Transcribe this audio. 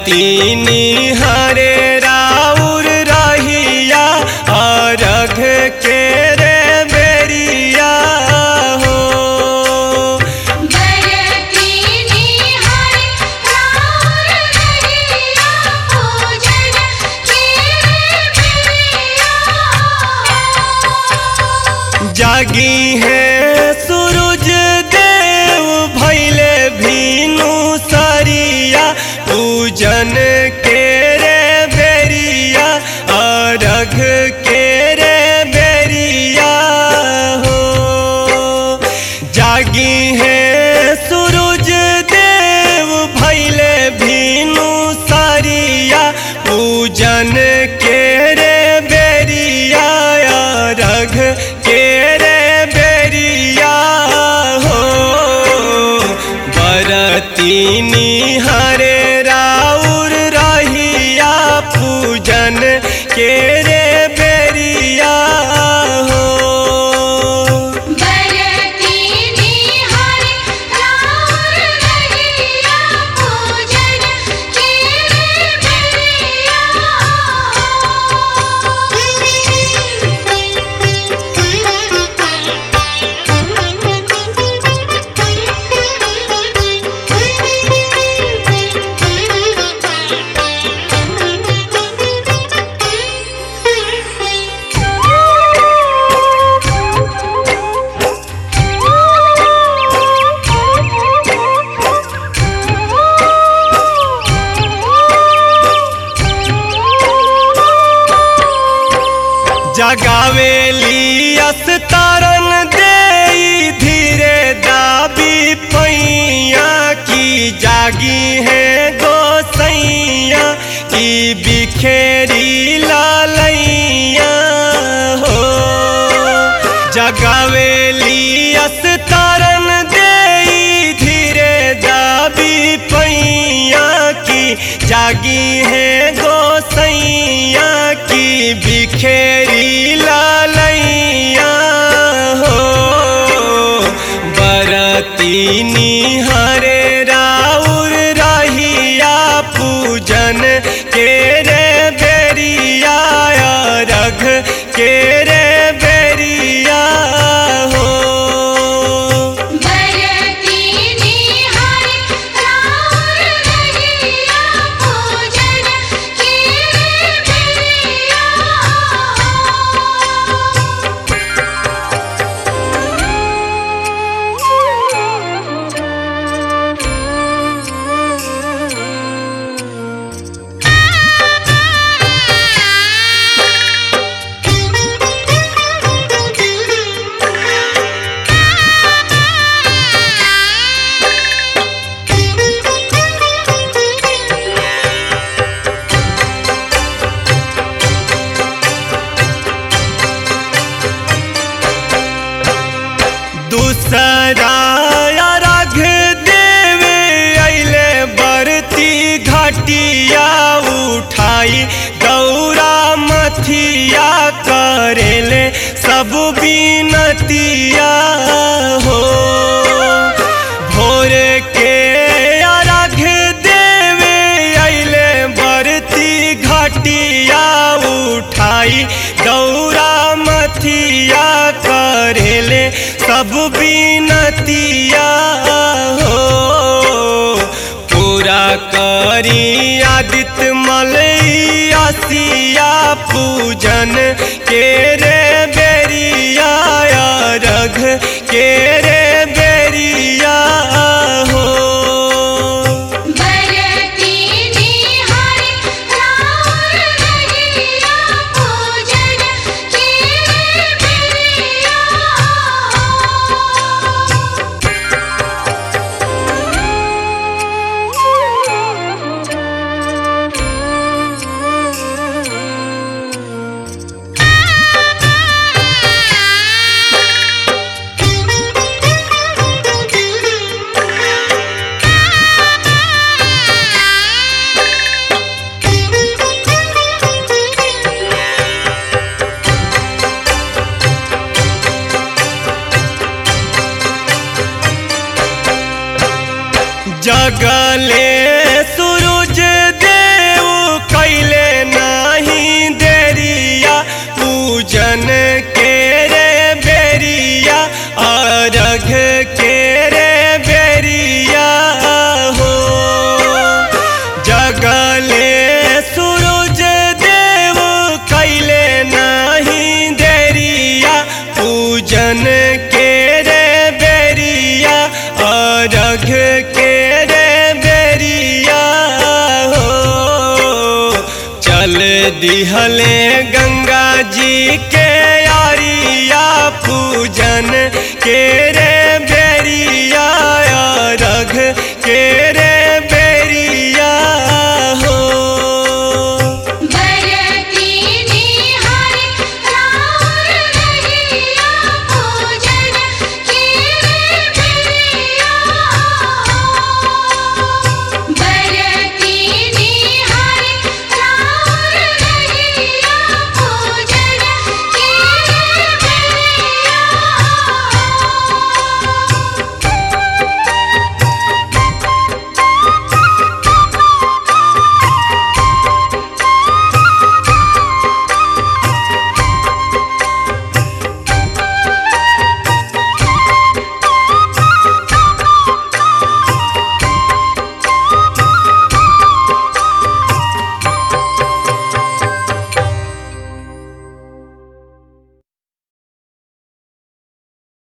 बरतीनी हरे राउर रहिया अरघ के रे बेरिया हो बरतीनी हर राउर रहिया पूजन के बेरिया जागी है सूरज देव भैले भीनु सरिया पूजन के रे बेरिया अरघ के रे बेरिया हो जागी है सूरज देव भैले भीनु सरिया पूजन के रे बेरिया रघ के रे बेरिया हो बरतीनी हरे राउर रहिया पूजन के रे बेरिया हो बरतीनी हर राउर रहिया पूजन के जगावेली अस्तारन दे धीरे दाबी पैया की जागी है गोसैया की बिखेरी लालैया हो जगावेली अस्तारन दे धीरे दाबी पैया की जागी है गोसैया की बिखेरी लालैया हो बरतीनी हरे राउर रहिया पूजन के रे बेरिया रघ के रे बेरिया हो बरतीनी हर राउर रहिया पूजन के बेरिया दूसरा राघ देवे अइले बरती घटिया उठाई गौरा मथिया करेले सब बीनतिया हो भोर के अर्घ देवे अइले बरती घटिया उठाई गौरा मथिया करेले सब बीनतिया हो पूरा करी आदित्य मलैया पूजन के रे बेरिया रघ के रे बेरिया हो बरतीनी हर राउर रहिया पूजन के बेरिया पूजन के रे बेरिया अरघ के रे बेरिया हो चल दिहले गंगा जी के यारिया पूजन के रे बेरिया अरघ के रे